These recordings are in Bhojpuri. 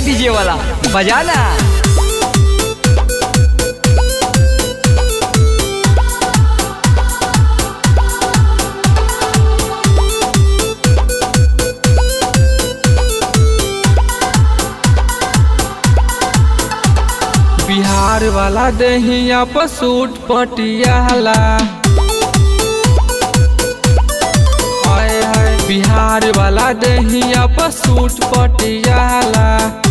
डीजे वाला बजाना बिहार वाला दहिया पर सूट पटियाला हाय हाय बिहार वाला दहिया पर सूट पटियाला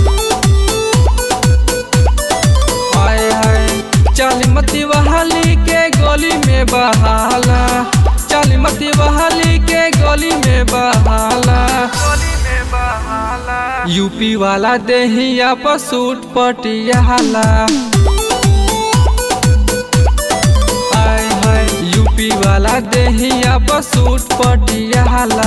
हाय हाय चालीमती बहाली के गली में बहाला चालीमती बहाली के गली में बहाला यूपी वाला दहिया पर सूट पटियाला हाय हाय यूपी वाला दहिया पर सूट पटियाला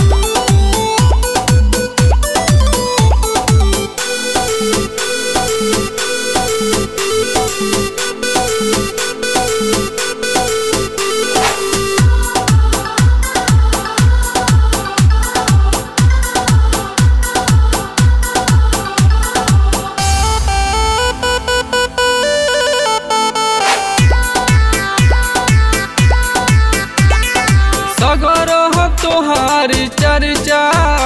सगर हो तोहार चर्चा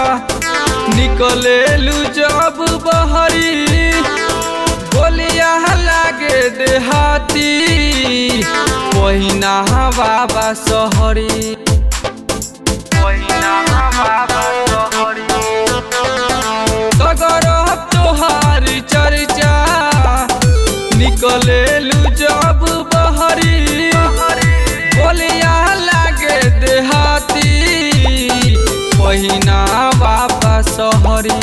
निकलेलू जब बहरी बोलिया लागे देहाती पहिना बाबा सहरी सगर हो तोहार चर्चा निकलेलू जब बहरी बोलिया लागे देहाती पहिना बाबा सहरी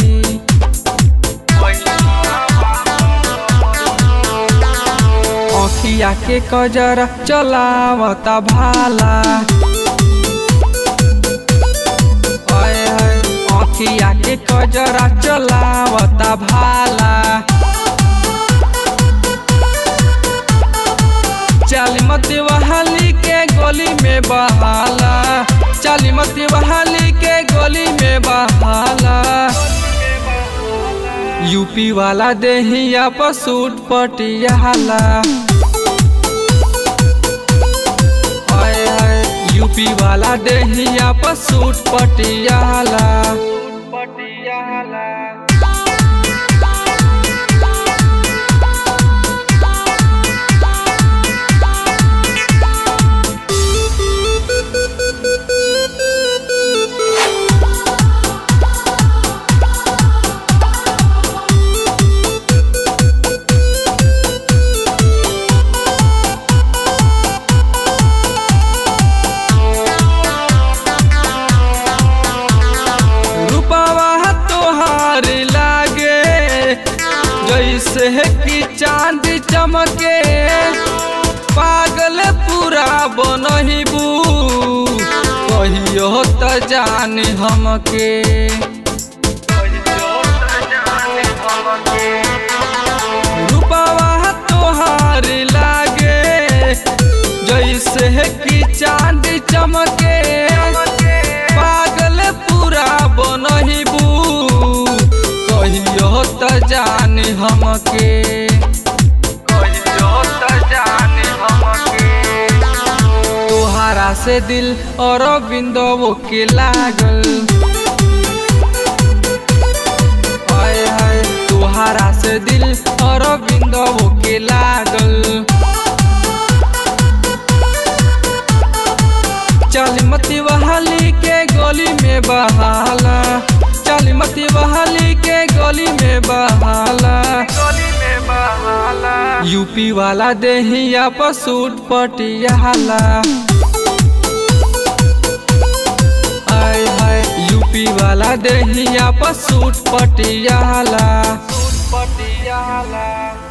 अखिया के कजरा चलावता भाला हाय हाय अखिया के कजरा चलावता भाला चालीमती बहाली के गली में बहाला चालीमती बहाली के गली में बहाला यूपी वाला दहिया पर सूट पटियाला हाय हाय यूपी वाला दहिया पर सूट पटियाला पटियाला रूपावा तोहार लागे जैसे कि चांद चमके पागल पूरा बनहिबू कहियो त जान हमके रूपावा तोहार लागे जैसे कि चांद चमके पागल पूरा बनहिबू कहियो त जान हमके तोहारा से दिल और बिंदो के लागल हाय हाय तोहारा से दिल और बिंदो के लागल चालीमती बहाली के गली में बहाला चालीमती बहाली के गली में बहाला यूपी वाला दहिया पर सूट पटियाला हाय हाय यूपी वाला दहिया पर सूट पटियाला सूट पटियाला